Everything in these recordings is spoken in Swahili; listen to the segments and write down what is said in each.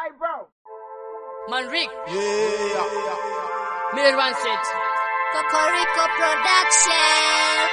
Manrik, Yeah. Miller One Set. Cocorico Production.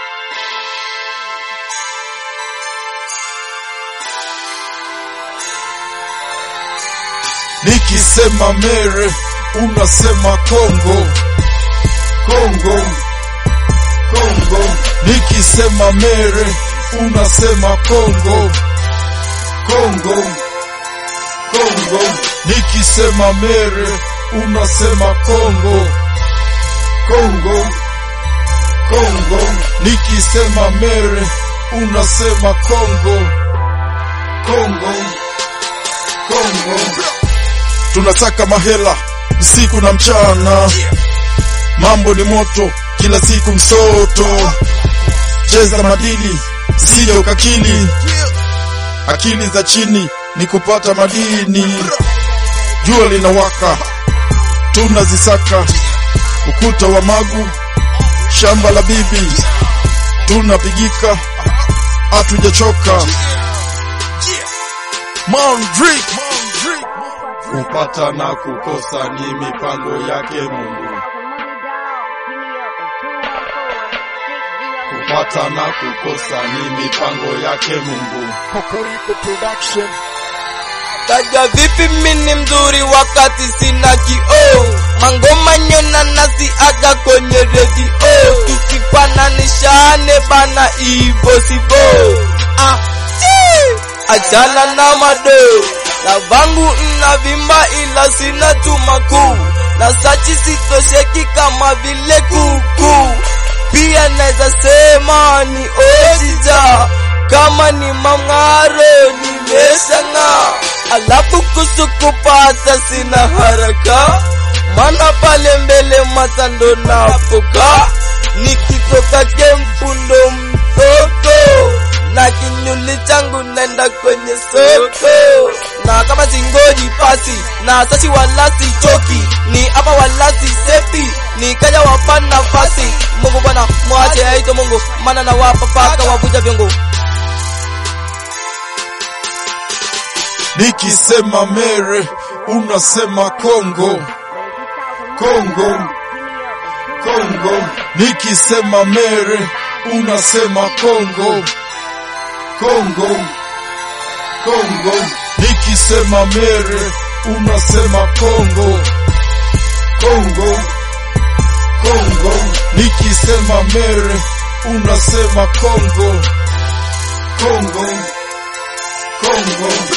Nikisema mere unasema Kongo, Kongo, Kongo. Nikisema mere unasema Kongo, Kongo, Kongo. Nikisema mere unasema Kongo, Kongo, Kongo. Nikisema mere unasema Kongo, Kongo, Kongo. Tunataka mahela usiku na mchana, mambo ni moto kila siku msoto. Cheza madili sije ukakili, akili za chini ni kupata madini. Jua linawaka tunazisaka, ukuta wa magu, shamba la bibi tunapigika, hatujachoka. Mondrick. Kupata na kukosa ni mipango yake Mungu. Kupata na kukosa ni mipango yake Mungu. Taja vipi mini mzuri wakati sina kioo Mangoma nyona nasi aga kwenye redio Tukifananishane bana ivo sivo ah, chi! Achana na mado na vangu nna vimba ila sina tumakuu na sachi sitosheki kama vile kuku pia naweza sema ni ojija kama ni mamng'aro nimeshang'aa alafu kusukupata sina haraka mana pale mbele matando napoka nikitoka kempundo mtoko na kinyuli changu nenda kwenye soko na kama singoji pasi na sachi walasi choki ni hapa walasi sefi ni kaja wapa nafasi mungu bwana mwache aito mungu mana na wapa paka wavuja vyungu Nikisema mere unasema Kongo, Kongo, Kongo. Nikisema mere unasema Kongo, Kongo, Kongo. Nikisema mere unasema Kongo, Kongo, Kongo. Nikisema mere unasema Kongo, Kongo, Kongo.